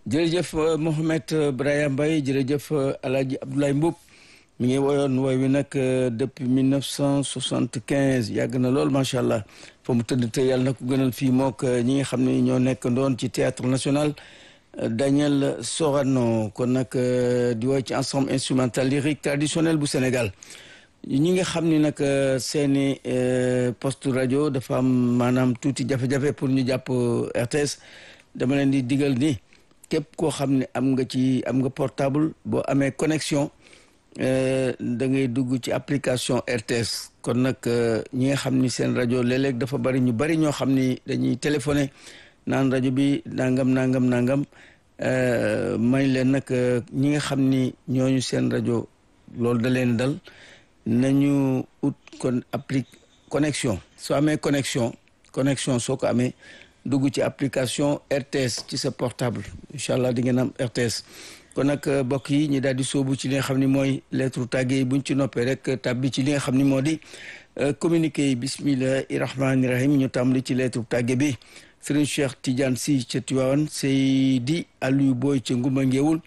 jërëjëf Mohamed Brahima Mbaye jërëjëf Alaaji Abdoulaye Mboup mi ngi woyoon wooy wi nag depuis mille neuf cent soixante quinze yàgg na lool macha allah fa mu tëdd te yàlla na ko gënal fii mook ñi nga xam ne ñoo nekk ndoon ci théâtre national Daniel Sorano kon nag di woy ci ensemble instrumental lyrique traditionnel bu Sénégal ñi nga xam ni nag seeni poste rajo dafa am maanaam tuuti jafe-jafe pour ñu jàpp RTS dama leen di digal ni képp koo xam ne am nga ci am nga portable boo amee connexion da ngay dugg ci application RTS kon nag ñi nga xam ni seen rajo léeg-léeg dafa bari ñu bari ñoo xam ni dañuy téléphoné naan rajo bi nangam nangam nangam may leen nag ñi nga xam ni ñooñu seen rajo loolu da leen dal nañu ut kon appli connexion soo amee connexion connexion soo ko amee dugg ci application RTS ci sa portable incha allah di ngeen am RTS kon nag mbokk yi ñu daal di sóobu ci li nga xam ni mooy lettre tàgge yi buñ ci noppee rek tàbbi ci li nga xam ni moo di communiqué yi bismillahi rahmaani rahim ñu tàmbali ci lettre tàgge bi Serigne Cheikh Tidiane Sy ca Tivaouane Seydi Aliou Boy ca Ngumba Ngéwul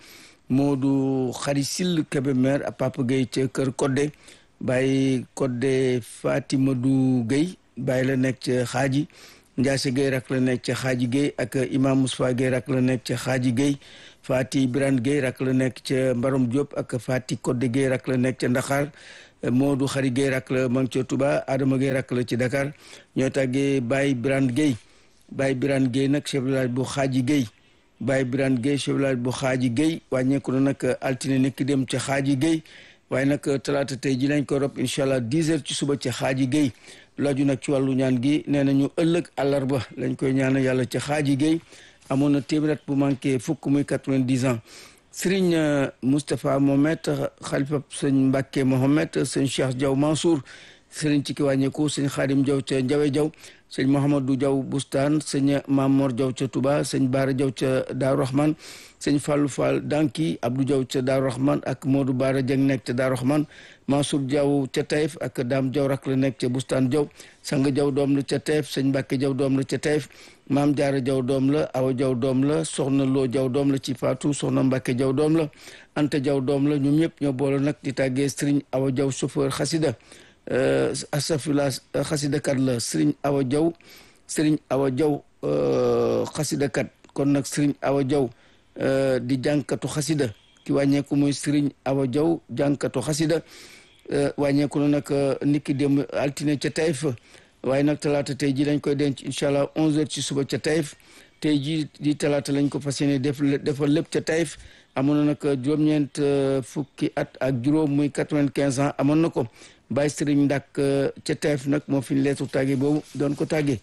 Modou Khari Sill Kébémer a Papa Gueye ca Kër Kodde Baye Kodde Fatimadou Gueye Baye la nekk ca Xaaji Ndiasse Gueye rak la nekk ca Xaaji Gueye ak Imam Moustapha Gueye rak la nekk ca Xaaji Gueye Fati Birane Gueye rak la nekk ca Mbarom Diop ak Fati Kodde Gueye rak la nekk ca Ndaxaar Modou Khari Gueye rak la mang ca Touba Adama Gueye rak la ci Dakar ñoo tàggee Baye Birane Gueye Baye Birane Gueye nag chef de village bu Xaaji Gueye Baye Birane Gueye chef de village bu Xaaji Gueye wàññeeku na nag altine nekk dem ca Xaaji Gueye waaye nag talaata tey ji lañ ko rob incha allah dix heures ci suba ca Xaaji Gueye laaju nag ci wàllu ñaan gi nee nañu ëllëg àllarba lañ koy ñaana yàlla ca Xaaji Gueye amoon na téeméer bu manqué fukk muy quatre-vingt-dix ans Serigne Moustapha Mohamed xalifa sëñ Mbacke Mohamed sëñ Cheikh Diaw Mansour Serigne ci ki wàññeeku sëñ Xaadim Diaw ca Njawe Diaw sëñ Mouhamadou Diaw Bustaan sëñ Mamor Diaw ca Touba sëñ Baara Diaw ca Daaru Rahman sëñ Fallou Fall Danki Abdou Diaw ca Daaru Rahman ak Modou Baara Dieng nekk ca Daaru Rahman Mansour Diaw ca Taïf ak Dame Diaw rak la nekk ca Bustaan Diaw Sang Diaw doom la ca Taïf sëñ Mbacke Diaw doom la ca Taïf Maam Jaara Diaw doom la Awa Diaw doom la Soxna Loo Diaw doom la ci Fatou Soxna Mbacke Diaw doom la Anta Diaw doom la ñoom ñëpp ñoo boole nag di tàggee Serigne Awa Diaw chauffeur xasida asafila xasidakat la Serigne Awa Diaw Serigne Awa Diaw xasidakat kon nag Serigne Awa Diaw di jànkatu xasida ki wàññeeku mooy Serigne Awa Diaw jànkatu xasida wàññeeku na nag niki démb altine ca Taïf waaye nag talaata tey ji lañ koy denc incha allah onze heures ci suba ca Taïf tey ji di talaata lañ ko fas yéene def defal lépp ca Taïf amoon na nag juróom-ñeent fukki at ak juróom muy quatre-vingt-quinze ans amoon na ko Baye Serigne Ndak ca Taïf nag moo fi leetu tàgge boobu doon ko tàggee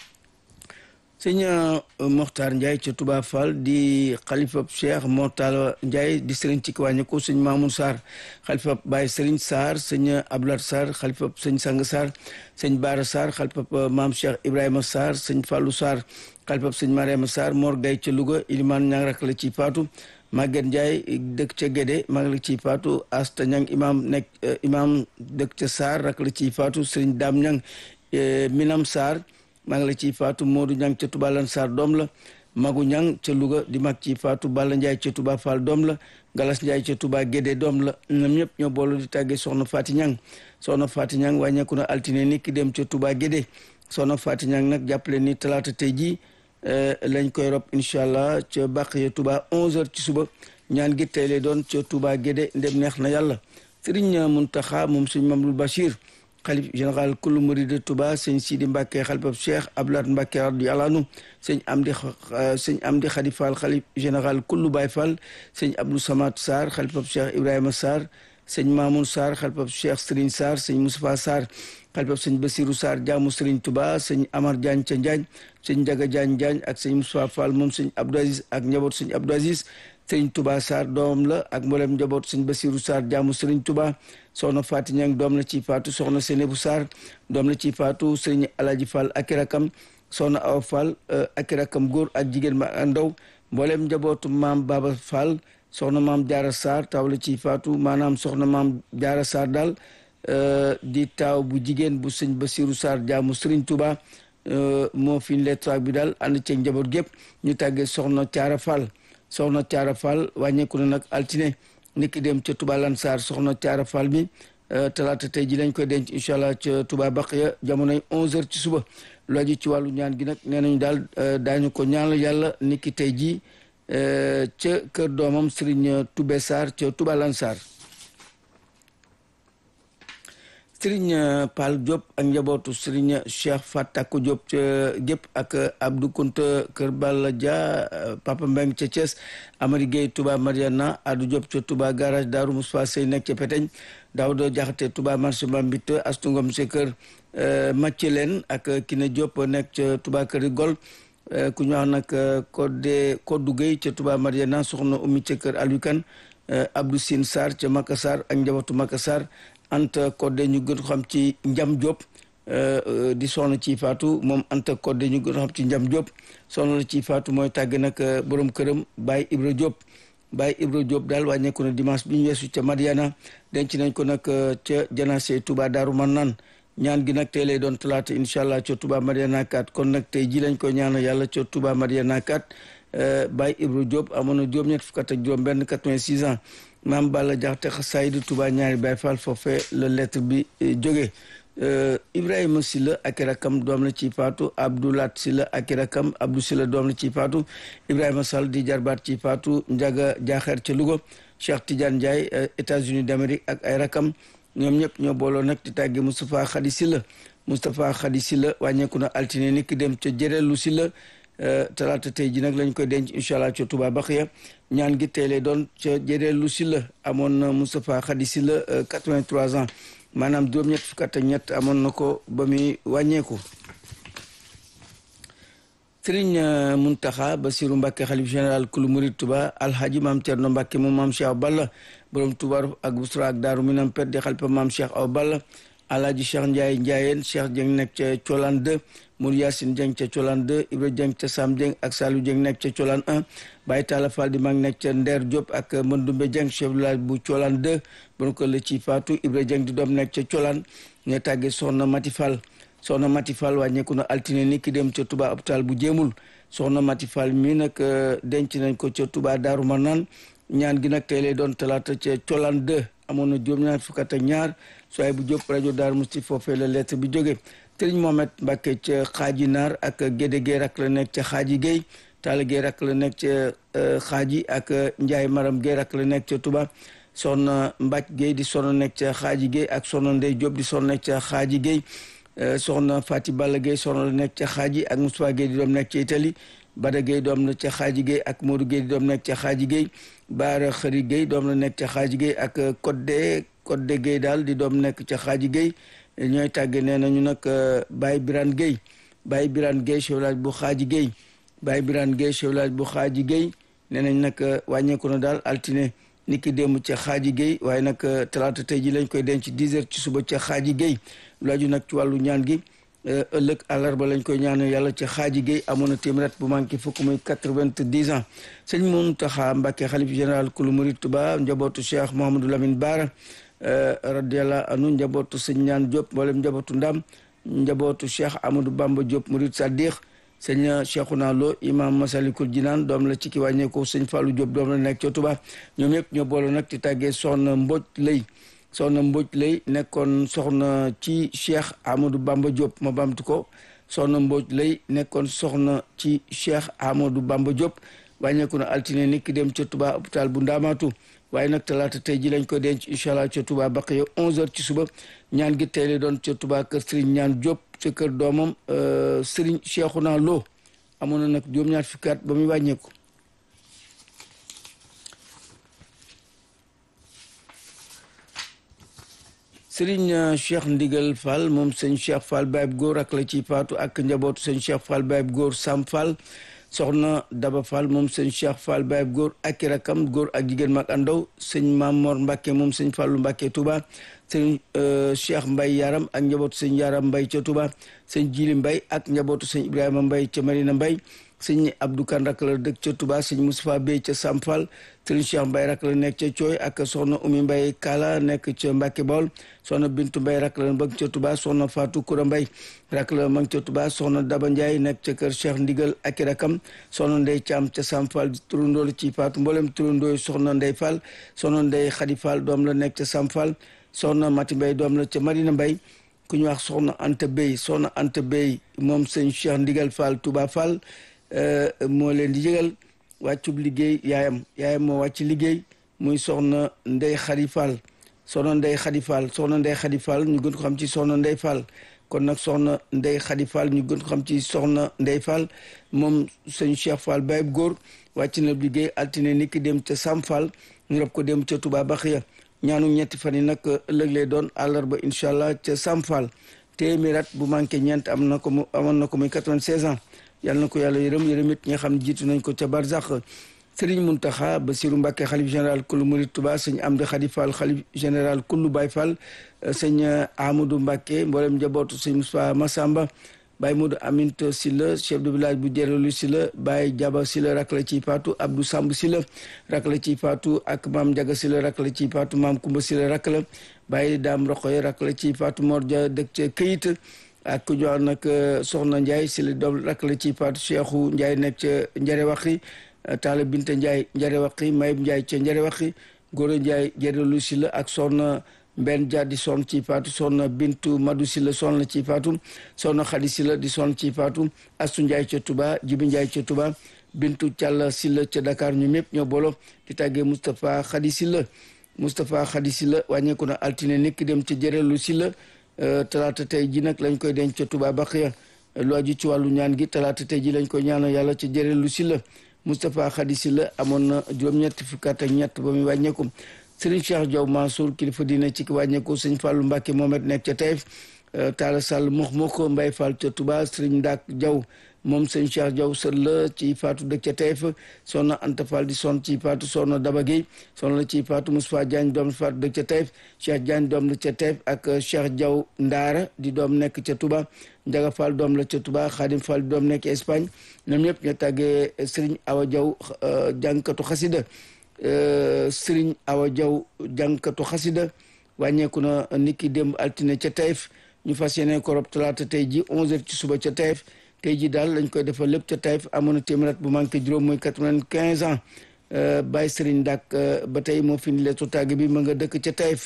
sëñ Mokhtar Ndiaye ca Touba Fall di xalifa Cheikh Mortala Ndiaye di Serigne ci kiwàññe ko sëñ Mamoun Sarr xalifa Baye Serigne Sarr sëñ Abdoulaye Sarr xalifa sëñ Sang Sarr sëñ Baara Sarr xalifa Maam Cheikh Ibrahima Sarr sëñ Fallou Sarr xalifa sëñ Mariama Sarr Mor Gaye ca Louga Ilimane Ñang rak la ci faatu Maguette Ndiaye dëkk ca Guédé maa ngi la ciy faatu Asta Ñang imam nekk imam dëkk ca Sarr rak la ciy faatu Serigne Dame Ñang Minam Sarr maa ngi la ciy faatu Modou Ñang ca Touba Lan Sarr doom la Magu Ñang ca Louga di mag ci faatu Balla Ndiaye ca Touba Fall doom la Galas Ndiaye ca Touba Guédé doom la ñoom ñëpp ñoo boolu di tàggee Soxna Fati Ñang Soxna Fati Ñang wàññeeku na altine ni ki dem ca Touba Guédé Soxna Fati Ñang nag jàppale ni talaata tey jii lañ koy rob incha allah ca bàq ya Touba 11h ci suba ñaan gi tey lay doon ca Touba Guédé ndem neex na yàlla Serigne Mountakha moom sëñ Mamadou Bachir xalif général kullu murid de Touba sëñ Sidi Mbacke xalifab Cheikh Abdoulaye Mbacke radiyallahu anhu sëñ Amdi sëñ Amdi Khadi Fall xalif général kullu Baye Fall sëñ Abdou Samad Sarr xalifab Cheikh Ibrahima Sarr sëñ Mamoun Sarr xalifab Cheikh Serigne Sarr sëñ Moustapha Sarr xalifab sëñ Bassirou Sarr jaamu Serigne Touba sëñ Amar Diagne ca Njaañ sëñ Njaga Diagne Diagne ak sëñ Moustapha Fall moom sëñ Abdou Aziz ak njaboot sëñ Abdou Aziz sëñ Touba Sarr doom la ak mboolem njaboot sëñ Bassirou Sarr jaamu Serigne Touba soxna Faati Ñang doom la ci faatu soxna Senebu Sarr doom la ci faatu sëñ Alaji Fall ak rakam soxna Awa Fall ak rakam góor ak jigéen ma ak ndaw mboolem njabootu maam Baba Fall soxna maam Jaara Sarr taw la ci faatu maanaam soxna maam Jaara Sarr daal di taaw bu jigéen bu sëñ Bassirou Sarr jaamu Serigne Touba moo fi lettre bi daal ànd ceeg njaboot gépp ñu tàggee soxna Caara Fall soxna Caara Fall wàññeeku na nag altine niki dem ca Touba Lansar soxna Caara Fall mi talaata tey ji lañ koy denc incha allah ca Touba Baqiya jamonoy 11h ci suba lu aju ci wàllu ñaan gi nag nee nañu daal daañu ko ñaanal yàlla niki tey ji ca kër doomam Serigne Toubé Sarr ca Touba Lansar Serigne Pal Diop ak njabootu Serigne Cheikh Fatako Diop ca gépp ak Abdou Kounta Kër Balla Dia Papa Mbeng ca Thiès Amady Gueye Touba Mariana Adou Diop ca Touba garage Daaru Moustapha Sey nekk ca Peteñ Daouda Jaxate Touba marché Mbambite Astu Ngom ca kër Mathielen ak Kine Diop nekk ca Touba Kër Gol ku ñu wax nag Codé Kodou Gueye ca Touba Mariana soxna Oumy ca kër Alukan Abdou Sine Sarr ca Makassar ak njabootu Makassar Anta Codé ñu gën xam ci Njam Diop di soxna ci faatu moom Anta Codé ñu gën xam ci Njam Diop soxna la ci faatu mooy tàgg nag borom këram Baye Ibra Diop Baye Ibra Diop daal wàññeeku na dimanche bi ñu weesu ca Madiana denc nañ ko nag ca Janase Touba Daaru Marnaan ñaan gi nag tey lay doon talaata incha allah ca Touba Madiana 4 kon nag tey ji lañ ko ñaanal yàlla ca Touba Madiana 4 Baye Ibra Diop amoon na juróom-ñett fukk ak juróom benn 86 ans maam Balla Jaxate xasayid Touba ñaari Baye Fall foofee la lettre bi jóge Ibrahima Silla ak rakam doom la ci faatu Abdoulat Silla ak rakam Abdou Silla doom la ci faatu Ibrahima Sall di jarbaat ci faatu Njaga Jaaxeer ca Louga Cheikh Tidiane Ndiaye États-Unis d'Amérique ak ay rakam ñoom ñëpp ñoo booloo nag di tàgge Moustapha Khady Silla Moustapha Khady Silla wàññeeku na altine ni ki dem ca jëreelu Silla talaata tey ji nag lañ koy denc incha allah ca Touba Baxiya ñaan gi tey lay doon ca jëreelu Silla amoon na Moustapha Khady Silla 83 ans maanaam juróom-ñett fukk ak ñett amoon na ko ba muy wàññeeku. Sëriñ Muntaxa Basiru Mbàkke xalif général kulu murid Touba alhaji maam Cerno Mbàkke moom maam Cheikh Balla borom Touba ak Busra ak Daaru Minam Pet di xalifa maam Cheikh Aw Balla alhaji Cheikh Ndiaye Ndiayeen Cheikh Dieng nekk ca Colaan 2 Mour Yacine Dieng ca Colaan 2 Ibra Dieng ca Sam Dieng ak Saliou Dieng nekk ca Colaan 1 Baye Talla Fall di mag nekk ca Ndeer Diop ak Mandumbe Dieng chef village bu Colaan 2 bon ko la ci Fatou Ibra Dieng di doom nekk ca Colaan ñooy tàggee soxna Mati Fall soxna Mati Fall wàññeeku na altine ni ki dem ca Touba hôpital bu jéemul soxna Mati Fall mii nag denc nañ ko ca Touba Daaru Marnaan ñaan gi nag tey lay doon talaata ca Colaan 2 amoon na juróom-ñaar fukk ak ñaar sooy bu jóg rajo Daaru Musti foofee la lettre bi jóge Sëriñ Mohamed Mbàkke ca Xaaji Naar ak Gédé Guèye rak la nekk ca Xaaji Guèye Talla Guèye rak la nekk ca Xaaji ak Njaay Maram Guèye rak la nekk ca Touba soxna Mbàcc Guèye di soxna nekk ca Xaaji Guèye ak soxna Ndey Diop di soxna nekk ca Xaaji Guèye soxna Fati Balla Gueye soxna la nekk ca xaaji ak Moustapha Gueye di doom nekk ca Italie Bada Gueye doom la ca xaaji Gueye ak Modou Gueye di doom nekk ca xaaji Gueye Baara Xëri Gueye doom la nekk ca xaaji Gueye ak Codé Codé Gueye daal di doom nekk ca xaaji Gueye ñooy tàgge nee nañu nag Baye Birane Gueye Baye Birane Gueye chef village bu xaaji Gueye Baye Birane Gueye chef village bu xaaji Gueye nee nañ nag wàññeeku na daal altine ni ki démb ca xaaji Gueye waaye nag talaata tey ji lañ koy denc 10 heures ci suba ca xaaji Gueye lu aju nag ci wàllu ñaan gi ëllëg àllarba lañ koy ñaan yàlla ci xaaji Gueye amoon na téeméer bu manqué fukk muy quatre-vingt-dix ans sëñ Mountakha Mbacké xalif général kulu murid Touba njabootu Cheikh Mouhamadou Lamine Bara radiyallahu anhu njabootu sëñ ñaan Diop mboolem njabootu Ndam njabootu Cheikh Amadou Bamba Diop murid Sadiq sëñ Cheikhouna Lo imam Masalikul Jinaan doom la ci ki wàññeeku sëñ Fallou Diop doom la nekk ca Touba ñoom ñëpp ñoo boole nag ci tàggee soxna Mbodj lay soxna Mbodj lay nekkoon soxna ci Cheikh Amadou Bamba Diop ma bamtu ko soxna Mbodj lay nekkoon soxna ci Cheikh Amadou Bamba Diop wàññeeku na altine ni ki dem ca Touba hôpital bu Ndaamaatu waaye nag talaata tey ji lañ ko denc incha allah ca Touba Baqiya 11h ci suba ñaan gi tey la doon ca Touba kër Serigne ñaan Diop ca kër doomam Serigne Cheikhouna Lo amoon na nag juróom-ñaar fukki at ba muy wàññeeku. Sëriñ Cheikh Ndigal Fall moom sëñ Cheikh Fall Baye góor ak la ci faatu ak njabootu sëñ Cheikh Fall Baye góor Sam Fall soxna Daba Fall moom sëñ Cheikh Fall Baye góor ak i rakam góor ak jigéen mag andaw sëñ Mamor Mbacke moom sëñ Fallu Mbacke Touba sëñ Cheikh Mbay Yaram ak njabootu sëñ Yaram Mbay ca Touba sëñ Jili Mbay ak njabootu sëñ Ibrahima Mbay ca Marina Mbay sëñ Abdou Kan rak la dëkk ca Touba sëñ Moustapha Bey ca Sam Fall sëriñ Cheikh Mbaye rak la nekk ca Cooy ak soxna Oumy Mbaye Kala nekk ca Mbacke Bawol soxna Bintu Mbaye rak la bëgg ca Touba soxna Fatou Koura Mbaye rak la mag ca Touba soxna Daba Ndiaye nekk ca kër Cheikh Ndigal ak i rakam soxna Ndey Caam ca Sam Fall turandoo la ci Fatou mboolem turandoo soxna Ndey Fall soxna Ndey Xadi Fall doom la nekk ca Sam Fall soxna Mati Mbaye doom la ca Marina Mbaye ku ñu wax soxna Anta Bey soxna Anta Bey moom sëñ Cheikh Ndigal Fall Touba Fall moo leen di yëgal wàccub liggéey yaayam yaayam moo wàcc liggéey muy soxna Ndey Xadi Fall soxna Ndey Xadi Fall soxna Ndey Xadi Fall ñu gën ko xam ci soxna Ndey Fall kon nag soxna Ndey Xadi Fall ñu gën ko xam ci soxna Ndey Fall moom sëñ Cheikh Fall bayib góor wàcc na liggéey altine ni ki dem ca Sam Fall ñu rob ko dem ca Touba Baxiya ñaanu ñetti fan yi nag ëllëg lay doon àllarba incha allah ca Sam Fall téeméer at bu manqué ñeent am na ko mu amoon na ko muy 96 ans yàlla na ko yàlla yërëm yërëm it ñi nga xam ne jiitu nañ ko ca Barzax Serigne Mountakha Bassirou Mbacké xalif général kullu Murid Touba sëñ Amdi Khadi Fall xalif général kullu Baye Fall sëñ Amadou Mbacké mboolem njabootu sëñ Moussa Massamba Baye Modou Aminte Silla chef de village bu Jérelu Silla Baye Jaba Silla rak la ciy faatu Abdou Samb Silla rak la ciy faatu ak maam Njaga Silla rak la ciy faatu maam Kumba Silla rak la Baye Daam Roxoye rak la ciy faatu Mor Ja dëkk ca këyit ak ku jox nag Soxna Ndiaye Silla doom rak la ciy faatu Cheikhou Ndiaye nekk ca Njare Waxi Taala Binta Ndiaye Njare Waxi Mayib Ndiaye ca Njare Waxi Góora Ndiaye Jérelu Silla ak Soxna mbenn jaar di sonn ci faatu soxna bintu madu si la sonn ci faatu soxna xadi si la di sonn ci faatu astu njaay ca tuba jibi njaay ca tuba bintu càll si la ca dakar ñu mépp ñoo bolo di tàggee moustapha xadi si la moustapha xadi si la wàññeeku na altine nekk dem ca jërelu si la talaata tey ji nag lañ koy denc ca tuba baqiya lu aju ci wàllu ñaan gi talaata tey ji lañ koy ñaanal yàlla ca jërelu si la moustapha xadi si la amoon na juróom-ñetti fukki at ak ñett ba muy wàññeeku Sëriñ Cheikh Diaw Mansour kilifa diine ci ki wàññeeku sëñ Fallou Mbacke Mohamed nekk ca Taïf Talla Sall mox moko Mbaye Fall ca Touba Sëriñ Ndak Diaw moom sëñ Cheikh Diaw sët la ci faatu dëkk ca Taïf soxna Anta Fall di son ci faatu soxna Daba Gueye soxna la ci faatu Moustapha Diagne doom faatu dëkk ca Taïf Cheikh Diagne doom la ca Taïf ak Cheikh Diaw Ndaara di doom nekk ca Touba Njaga Fall doom la ca Touba Khadim Fall di doom nekk Espagne ñoom ñëpp ñoo tàggee Sëriñ Awa Diaw jànkatu xasida Sëriñ Awa Diaw jànkatu xasida wàññeeku na niki démb altine ca Taïf ñu fas yéene ko rob talaata tey ji 11h ci suba ca Taïf tey ji daal lañ koy defal lépp ca Taïf amoon na téeméer bu manqué juróom mooy 95 ans Baye Sëriñ Dak ba tey moo fi ni leetu tàgg bi ma nga dëkk ca Taïf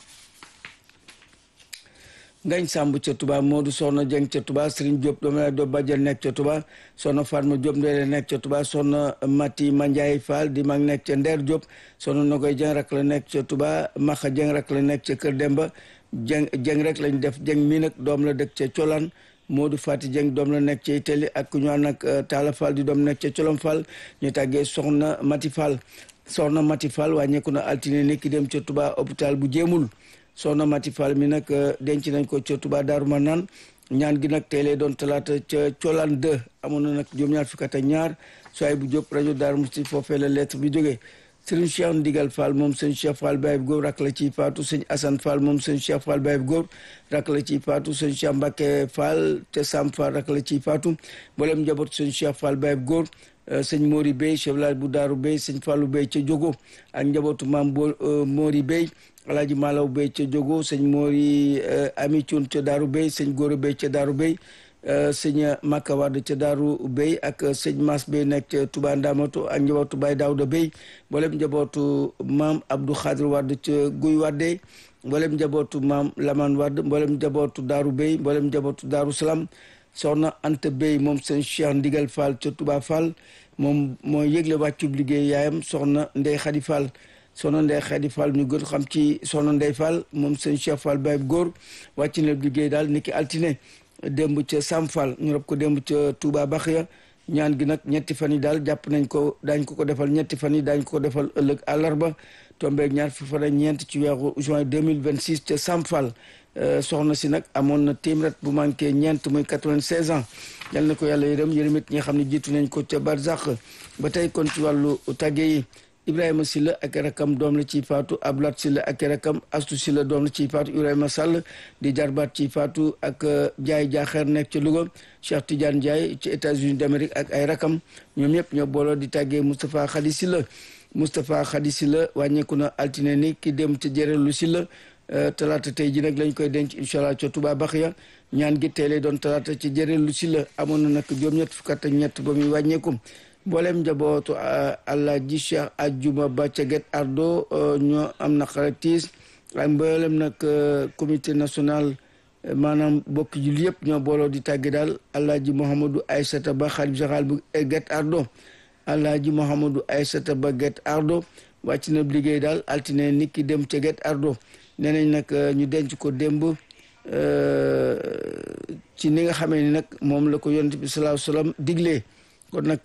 ngañ sàmb ca Touba Modou Soxna Jeng ca Touba Serigne Diop doomu lay doo bàjjal nekk ca Touba Soxna Fatma Diop ndeele nekk ca Touba Soxna Mati Mandiaye Fall di mag nekk ca Ndeer Diop Soxna Nogoy Jeng rak la nekk ca Touba Maxa Jeng rak la nekk ca Kër Demba Jeng Jeng rek lañ def Jeng mii nag doom la dëkk ca Colaan Modou Fati Jeng doom la nekk ca Itali ak ku ñu wax nag Talla Fall di doom nekk ca Colom Fall ñu tàggee Soxna Mati Fall Soxna Mati Fall wàññeeku na altine nekki dem ca Touba hôpital bu jéemul soxna Mati Fall mi nag denc nañ ko ca Touba Daaru Manaan ñaan gi nag tey lay doon talaata ca Colaan 2 amoon na nag juróom-ñaar fukk ak ñaar soay bu jóg rajo Daaru Musti foofee la lettre bi jógee sëriñ Cheikh Ndigal Fall moom sëñ Cheikh Fall Baye góor rak la ciy faatu sëñ Assane Fall moom sëñ Cheikh Fall Baye góor rak la ciy faatu sëñ Cheikh Mbacke Fall te Sam Fall rak la ciy faatu mboolem njaboot sëñ Cheikh Fall Baye góor sëñ Mori Bey chef village bu Daaru Bey sëñ Fallou Bey ca Jogo ak njabootu maam bo Mori Bey alaaji Malaw Bey ca Jogo sëñ Mori Ami Cuun ca Daaru Bey sëñ Góora Bey ca Daaru Bey sëñ Makka Wade ca Daaru Bey ak sëñ Mas Bey nekk ca Touba Ndamatu ak njabootu Baye Daouda Bey mboolem njabootu maam Abdou Khadir Wade ca Guy Wade mboolem njabootu maam Laman Wade mboolem njabootu Daaru Bey mboolem njabootu Daaru Salaam soxna Anta Bey moom sëñ Cheikh Ndigal Fall ca Touba Fall moom mooy yëgle wàccub liggéey yaayam soxna Ndey Xadi Fall soxna Ndey Xadi Fall ñu gën xam ci soxna Ndey Fall moom sëñ Cheikh Fall Baye góor wàcc na liggéey daal niki altine démb ca Sam Fall ñu rob ko démb ca Touba Baxiya ñaan gi nag ñetti fan yi daal jàpp nañ ko daañ ko ko defal ñetti fan yi daañ ko ko defal ëllëg àllarba tombeeg ñaar fi fan ak ñeent ci weeru juin 2026 ca Sam Fall soxna si nag amoon na téeméer bu manqué ñeent muy 96 ans yal na ko yàlla yërëm yërëm it ñi nga xam ne jiitu nañ ko ca Barzak ba tey kon ci wàllu tàgge yi Ibrahima Silla ak rakam doom la ci faatu Ablat Silla ak rakam Astu Silla doom la ci faatu Ibrahima Sall di jarbaat ci faatu ak Jaay Jaaxeer nekk ci Louga Cheikh Tidiane Ndiaye ci États-Unis d'Amérique ak ay rakam ñoom ñëpp ñoo booloo di tàggee Moustapha Khady Silla Moustapha Khady Silla wàññeeku na altine ni ki dem ca jërelu Silla talaata tey ji nag lañ koy denc incha allah ca Touba Baxiya ñaan gi tey lay doon talaata ci jërelu Silla amoon na nag juróom-ñett fukk ak ñett ba muy wàññeeku mboolem njabootu Alaaji Cheikh Ajuma Ba ca Guet Ardo ñoo am na xaratiis ak mboolem nag comité national maanaam bokk jul yëpp ñoo booloo di tàgge daal Alaaji Mouhamadou Aysata Ba xalif général bu Guet Ardo Alaaji Mouhamadou Aysata Ba Guet Ardo wàcc na liggéey daal altine nit ki dem ca Guet Ardo nee nañ nag ñu denc ko démb ci ni nga xamee ni nag moom la ko yonent bi salaahu salaam diglee kon nag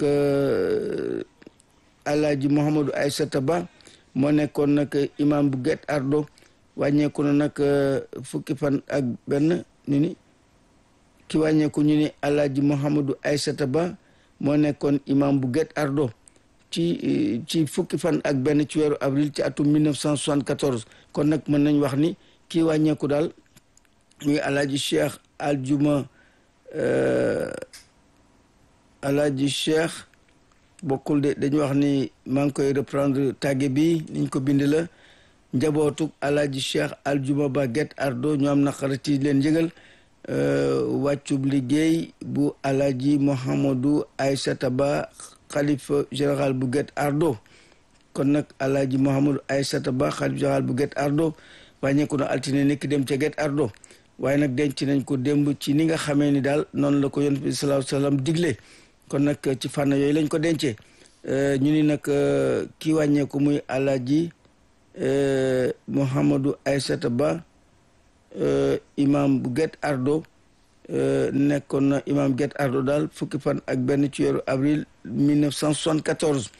alaaji Mouhamadou Aysata Ba moo nekkoon nag imam bu Guet Ardo wàññeeku na nag fukki fan ak benn ñu ni ki wàññeeku ñu ni alaaji Mouhamadou Aysata Ba moo nekkoon imam bu Guet Ardo ci ci fukki fan ak benn ci weeru avril ci atum 1974 kon nag mën nañ wax ni kii wàññeeku daal muy alaaji Cheikh Aljuma alaaji Cheikh bokkul de dañu wax ni maa ngi koy reprendre tàgge bi niñ ko bind la njabootu alaaji Cheikh Aljuma Ba Guet Ardo ñu am naqarati leen yëgal wàccub liggéey bu alaaji Mouhamadou Aysata Ba xalifa général bu Guet Ardo kon nag alaaji Mouhamadou Aysata Ba xalifa général bu Guet Ardo wàññeeku na altine nekk dem ca Guet Ardo waaye nag denc nañ ko démb ci ni nga xamee ni daal noonu la ko yonent bi sallallahu alayhi wasallam digle kon nag ci fànn yooyu lañ ko dencee ñu ni nag kii wàññeeku muy alaaji Mouhamadou Aysata Ba imam bu Guet Ardo nekkoon na imam Guet Ardo daal fukki fan ak benn ci weeru avril 1974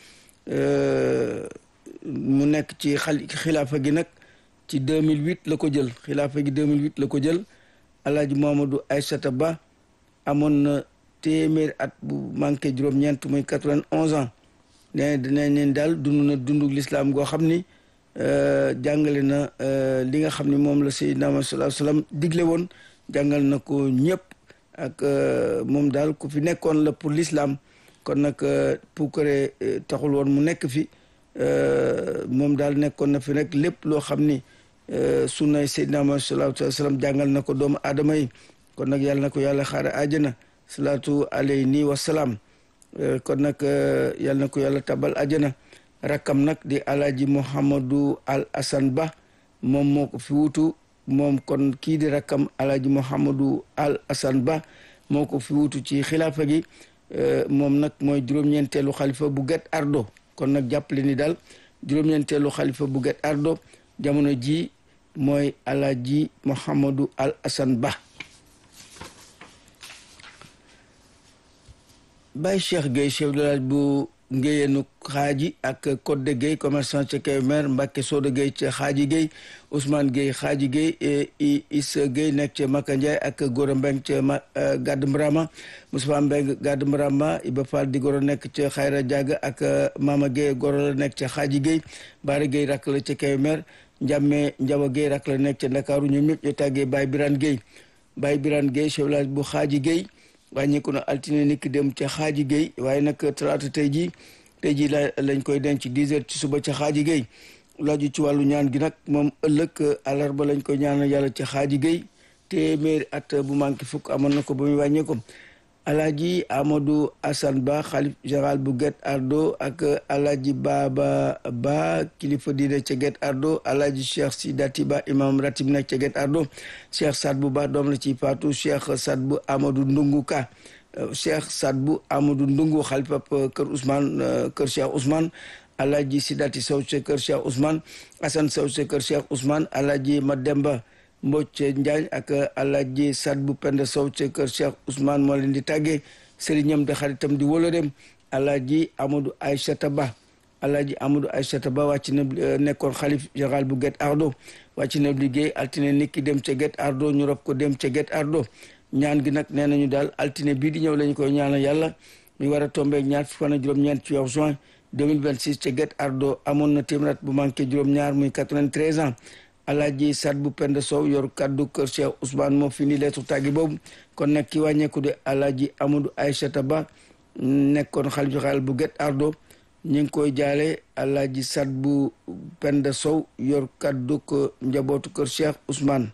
mu nekk ci xal xilaafa gi nag ci 2008 la ko jël xilaafa gi 2008 la ko jël alaaji Mouhamadou Aysata Ba amoon na téeméer at bu manqué juróom-ñeent muy 91 ans nee dinañ leen daal dund na dundu lislaam goo xam ni jàngale na li nga xam ni moom la Seydina Muhammad sallallahu alayhi wasallam digle woon jàngal na ko ñëpp ak moom daal ku fi nekkoon la pour l'islam kon nag puukare taxul woon mu nekk fi moom daal nekkoon na fi rek lépp loo xam ni sunnay Seydina Muhammad sallallahu alayhi wasallam jàngal na ko doomu aadama yi kon nag yàlla na ko yàlla xaare àjjana salaatu alayhi wa salaam kon nag yàlla na ko yàlla tabal àjjana rakkam nag di alaaji Mouhamadou Al Hassan Ba moom moo ko fi wutu moom kon kii di rakkam alaaji Mouhamadou Al Hassan Ba moo ko fi wutu ci xilaafa gi moom nag mooy juróom-ñeenteelu xalifa bu Guet Ardo kon nag jàppale ni daal juróom-ñeenteelu xalifa bu Guet Ardo jamono ji mooy alaaji Mouhamadou Al Hassan Ba Baye Cheikh Gueye chef de village bu Ngéyenu xaaji ak Codé Gueye commerçant ca Kébémer Mbacke Soda Gueye ca xaaji Gueye Ousmane Gueye xaaji Gueye Issa Gueye nekk ca Maka Ndiaye ak Gora Mbeng ca Gàdd Mbrama Moustapha Mbeng Gàdd Mbrama Iba Fall di goro nekk ca Xayra Diaga ak Mama Gueye goro la nekk ca xaaji Gueye Baara Gueye rakk la ca Kébémer Njàmme Njawa Gueye rakk la nekk ca Ndakaaru ñoom ñëpp ñu tàggee Baye Birane Gueye Baye Birane Gueye chef de village bu xaaji Gueye wàññeeku na altine niki dem ca xaaji géey waaye nag talaata tey jii tey jii la lañ koy denc dix heures ci suba ca xaaji géey laaju ci wàllu ñaan gi nag moom ëllëg àllarba lañ koy ñaanal yàlla ca xaaji géey téeméeri at bu manqué fukk amoon na ko ba muy wàññeeku alaaji amadou asan ba xalif général bu Guet Ardo ak alaaji baaba ba kilifa diine ca Guet Ardo alaaji cheikh sidati ba imam ratib nekk ca Guet Ardo cheikh sad bu ba doom la ci faatu cheikh sad bu amadou ndungu ka cheikh sad bu amadou ndungu xalifa kër ousmane kër cheikh ousmane alaaji sidati sow ca kër cheikh ousmane asan sow ca kër cheikh ousmane alaaji mademba Mbocc Njaañ ak Alaaji Sad bu Penda Sow ca kër Cheikh Ousmane moo leen di tàggee sëriñam de xaritam di wóloreem Alaaji Amadou Aïssata Ba Alaaji Amadou Aïssata Ba wàcc na nekkoon xalif général bu Guet Ardo wàcc na liggéey altine niki dem ca Guet Ardo ñu rob ko dem ca Guet Ardo ñaan gi nag nee nañu daal altine bii di ñëw lañu koy ñaanal yàlla mi war a tombeeg ñaar fi fan ak juróom-ñeent ci weeru juin 2026 ca Guet Ardo amoon na téeméer bu manqué juróom-ñaar muy 93 ans alaaji sat bu pend sow yor kaddu kër Cheikh Ousmane moo fi ni leetu tàggi boobu kon nag ki wàññeeku de alaaji Amadou Aïchata Ba nekkoon xalifa général bu Guet Ardo ñu ngi koy jaale alaaji sat bu pend sow yor kaddu ko njabootu kër Cheikh Ousmane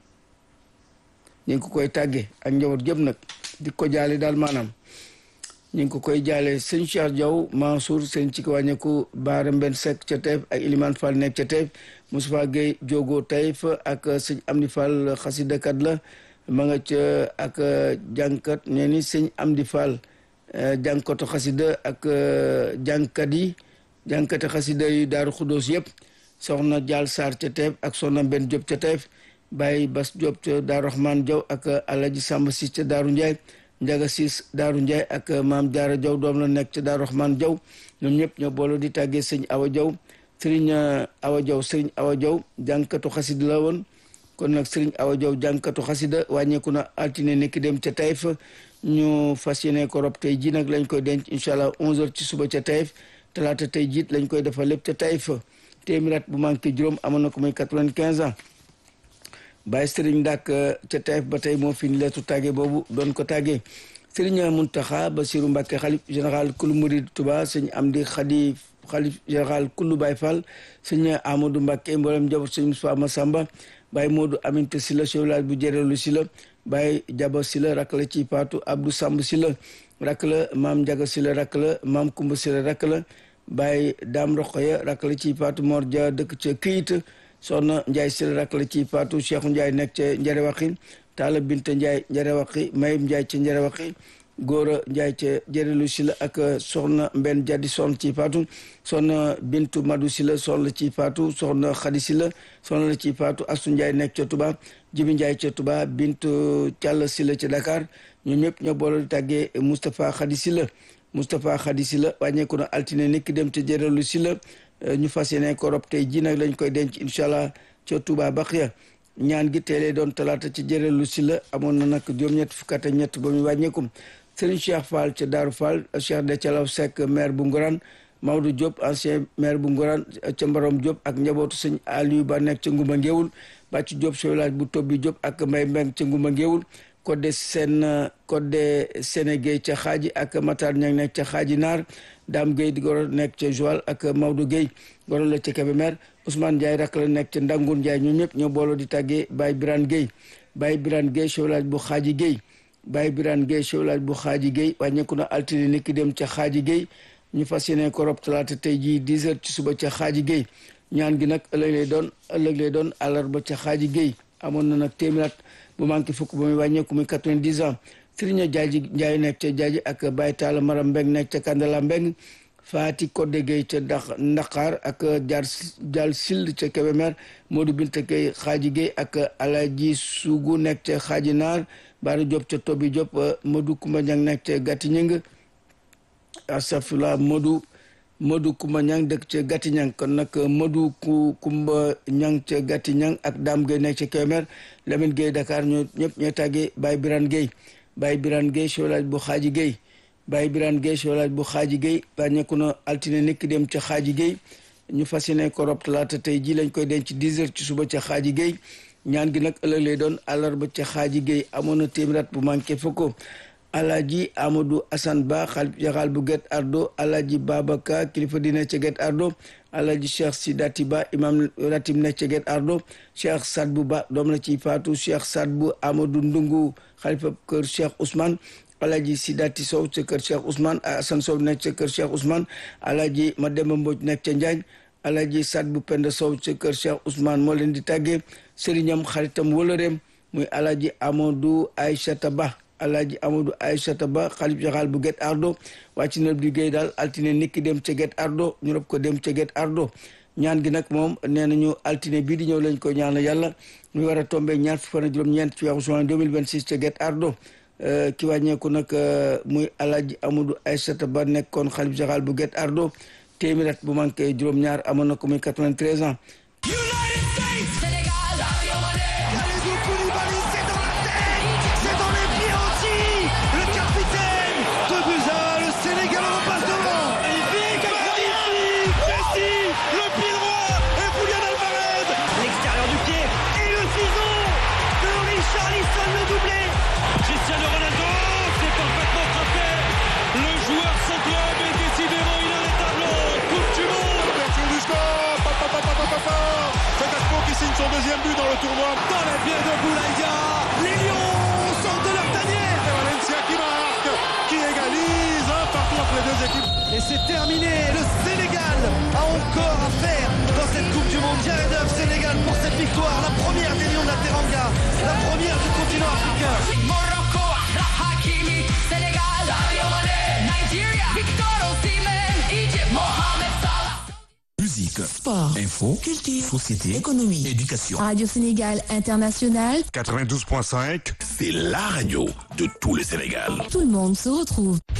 ñu ngi ko koy tàggee ak njaboot gépp nag di ko jaale daal maanaam ñu ngi ko koy jaale sëñ Cheikh Diaw Mansour sëñ ci ko wàññeeku Baara Mbenn Seck ca Taïf ak Iliman Fall nekk ca Taïf Moustapha Gueye Diogo Taïf ak sëñ Amdi Fall xasidakat la ma nga ca ak jànkat nee ni sëñ Amdi Fall jànkatu xasida ak jànkat yi jànkati xasida yi Daaru Xuddoos yëpp soxna Jaal Sarr ca Taïf ak soxna Mbenn Diop ca Taïf Baye Bas Diop ca Daaru Rahman Diaw ak Alaji Samba Si ca Daaru Ndiaye Njaga Siis Daaru Ndiaye ak maam Jaara Jaw doom la nekk ca Daaru Rahman Jaw ñoom ñëpp ñoo boole di tàggee sëñ Awa Jaw sëriñ Awa Jaw sëriñ Awa Jaw jànkatu xasida la woon kon nag sëriñ Awa Jaw jànkatu xasida wàññeeku na altine nekki dem ca Taïf ñu fas yéene ko rob tey ji nag lañ koy denc incha allah 11h ci suba ca Taïf talaata tey jiit lañ koy defal lépp ca Taïf téeméer bu manqué juróom amoon na ko muy 95 ans Baye Serigne Ndak ca Taïf ba tey moo fi ni leetu tàgge boobu doon ko tàggee Serigne Muntaxa Basiru Mbàkke xalif général kulu murid Tuba sëñ Amdi Xadi xalif général kulu Baye Fall sëñ Amadou Mbàkke mboolem njaboot sëñ Moussa Massamba Baye Modou Aminta Sila chef village bu Jërelu Sila Baye Jaba Sila rak la ci Paatu Abdou Samb Sila rak la Maam Njaga Sila rak la Maam Kumba Sila rak la Baye Daam Roqoya rak la ci Paatu Mor Dia dëkk ca Këyit soxna Ndiaye Sila rak la ci Fatou Cheikh Ndiaye nekk ca Njarewaqi Talla Binta Ndiaye Njarewaqi Mayib Ndiaye ca Njarewaqi Góora Ndiaye ca Jërelu Sila ak soxna Mbenn Jadi soxna ci Fatou soxna Bintu Madou Sila soxna la ci Fatou soxna Xadi Sila soxna la ci Fatou Astu Ndiaye nekk ca Touba Jibi Ndiaye ca Touba Bintu Thialla Sila ca Dakar ñoom ñëpp ñoo boole di tàggee Moustapha Xadi Sila Moustapha Xadi Sila wàññeeku na altine nekk dem ca Jërelu Sila ñu fas yéene ko rob tey ji nag lañ koy denc incha allah ca Touba Baxiya ñaan gi teelee doon talaata ci jërelu si la amoon na nag juróom-ñett fukk ak ñett ba muy wàññeekum Serigne Cheikh Fall ca Daaru Fall Cheikh de Calaw Seck maire bu Ngoran Maodo Diop ancien maire bu Ngoran ca Mbarom Diop ak njabootu sëñ Aliou Ba nekk ca Ngumba Ngéwul Bàcc Diop chef village bu Tobbi Diop ak Mbay Mbeng ca Ngumba Ngéwul Codé Sène Codé Sénégué ca xaaji ak Matar Ñang nekk ca xaaji Naar Dame Gueye di goro nekk ca Joal ak Maodo Gueye goro la ca Kébémer Ousmane Ndiaye rak la nekk ca Ndangour Ndiaye ñoom ñëpp ñoo booloo di tàggee Baye Birane Gueye Baye Birane Gueye chef village bu xaaji Gueye Baye Birane Gueye chef village bu xaaji Gueye wàññeeku na altine ni ki dem ca xaaji Gueye ñu fas yéene ko rob talaata tey jii 10 heures ci suba ca xaaji Gueye ñaan gi nag ëllëg lay doon ëllëg lay doon àllarba ca xaaji Gueye amoon na nag téeméer bu manqué fukk ba muy wàññeeku muy 90 ans Serigne Jaaji Njaay nekk ca Jaaji ak Baye Talla Maram Mbeng nekk ca Kandala Mbeng Faati Kodde Gueye ca Dax Ndaqaar ak Jaar Jaal Sill ca Kébémer Modou Binta Gueye Xaaji Gueye ak Alaji Sugu nekk ca Xaaji Naar Baara Diop ca Tobi Diop Modou Kumba Ñang nekk ca Gatti Ñing asafula Modou Modou Kumba Ñang dëkk ca Gatti Ñang kon nag Modou Kumba Ñang ca Gatti Ñang ak Dame Gueye nekk ca Kébémer Lamine Gueye Dakar ñoo ñëpp ñoo tàggee Baye Birane Gueye Baye Birane Gueye chef village bu Xaaji Gueye Baye Birane Gueye chef village bu Xaaji Gueye wàññeeku na altine nekk dem ca Xaaji Gueye ñu fas yéene ko rob talaata tey ji lañ koy denc 10 heures ci suba ca Xaaji Gueye ñaan gi nag ëllëg lay doon àllarba ca Xaaji Gueye amoon na téeméer bu manqué fukk Alaaji Amadou Assane Ba xalif général bu Guet Ardo Alaaji Babaka kilifa dina ca Guet Ardo Alaaji Cheikh Sidati Ba imam ratib nekk ca Guet Ardo Cheikh Sadbu Ba doom la ci faatu Cheikh Sadbu Amadou Ndungu xalifa kër Cheikh Ousmane Alaaji Sidati Sow ca kër Cheikh Ousmane Assane Sow nekk ca kër Cheikh Ousmane Alaaji Mademba Mbodj nekk ca Njaañ Alaaji Sadbu Penda Sow ca kër Cheikh Ousmane moo leen di tàggee sëriñam xaritam wëlëreem muy Alaaji Amadou Aïchata Ba Alaaji Amadou Aïchata Ba xalif général bu Guet Ardo wàcc na liggéey daal altine niki dem ca Guet Ardo ñu rob ko dem ca Guet Ardo ñaan gi nag moom nee nañu altine bii di ñëw lañ ko ñaanal yàlla muy war a tombé ñaar fukk fan juróom-ñeent ci weeru juin 2026 ca Guet Ardo ki wàññeeku nag muy Alaaji Amadou Aïchata Ba nekkoon xalif général bu Guet Ardo téeméer at bu manqué juróom-ñaar amoon na ko muy 93 ans deuxième but dans le tournoi. Dans les pieds de Boulaïa, les Lions sortent de leur tanière. Et Valencia qui marque, qui égalise un partout entre les deux équipes. Et c'est terminé. Le Sénégal a encore à faire dans cette Coupe du Monde. Jared Huff, Sénégal pour cette victoire, la première des Lions de la Teranga, la première du continent africain. Morocco, Hakimi, Sénégal, Sadio Mané, Nigeria, Victor Osimhen, Egypt, Mohamed Salah. Musique, Sport, info, culture, société, économie, éducation. Radio Sénégal International, 92.5. C'est la radio de tout le Sénégal. tout le monde se retrouve.